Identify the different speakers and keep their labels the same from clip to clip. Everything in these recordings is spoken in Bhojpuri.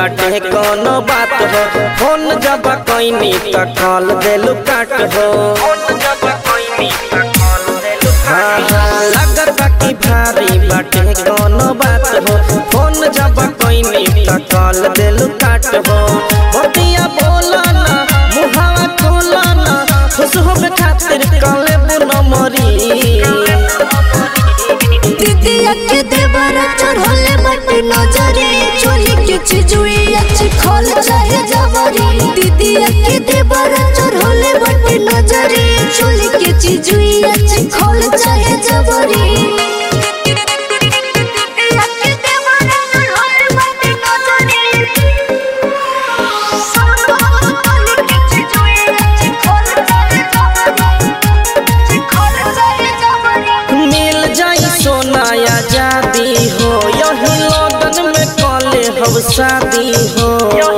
Speaker 1: बाटे कोनो बात हो फोन जब कैनी त कॉल देलू काट हो हाँ हाँ लगता कि भारी बाटे कोनो बात हो फोन जब कैनी त कॉल देलू काट हो बतिया बोला ना मुहावा खोला ना खुश होबे खातिर कॉले बुनो मरी
Speaker 2: दीदिया के देवरा चढ़ले बटे नजरे चोली के चिजुई अच्छी खोल चाहे जवरी दीदिया के देवरा चढ़ले बटे नजरे चोली के चिजुई अच्छी खोल चाहे जवरी
Speaker 1: मिल जाई सोना आजादी हो यही लगन में कॉले हम शादी हो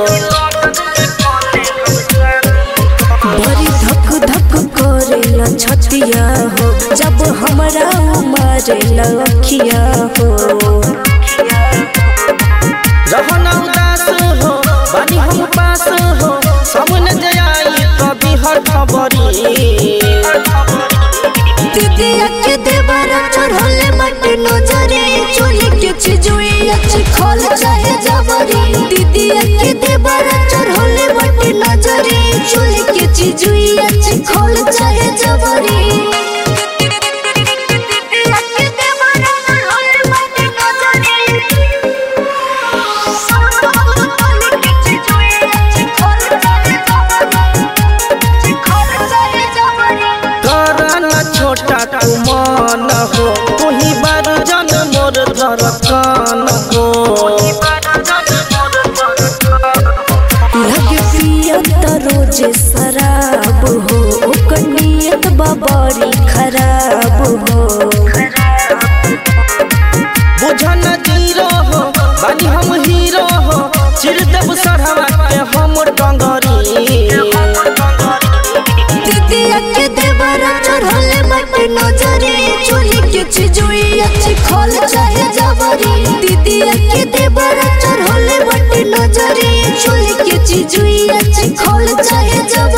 Speaker 2: बड़ी धक धक करेला छतिया हो जब हमरा मारेला अखिया हो
Speaker 1: रहना उदास हो बानी हम पास हो सामने जाई कभी हर खबरी
Speaker 2: दीदिया के देवरा चढ़ले बटे नजरे चोली के चिजुई अच्छी खोल चाहे जबरी दीदिया के देवरा चढ़ले बटे नजरे चोली के चिजुई अच्छी खोल चाहे जबरी
Speaker 1: करना छोटा तू मन हो तुही बार जन मोर धड़कन हो
Speaker 2: लगे पियत रोजे शराब हो ओकर नियत बड़ी खराब हो
Speaker 1: बुझन जीरो हो बानी हम हीरो हो चिर देव सरहवा के हम डंगरी
Speaker 2: दीदिया के देवरा चढ़ले बटे नजरे चोली के चिजुई अच्छी खोल चाहे जबरी दीदिया के देवरा चढ़ले बटे नजरे चोली के चिजुई अच्छी खोल चाहे जबरी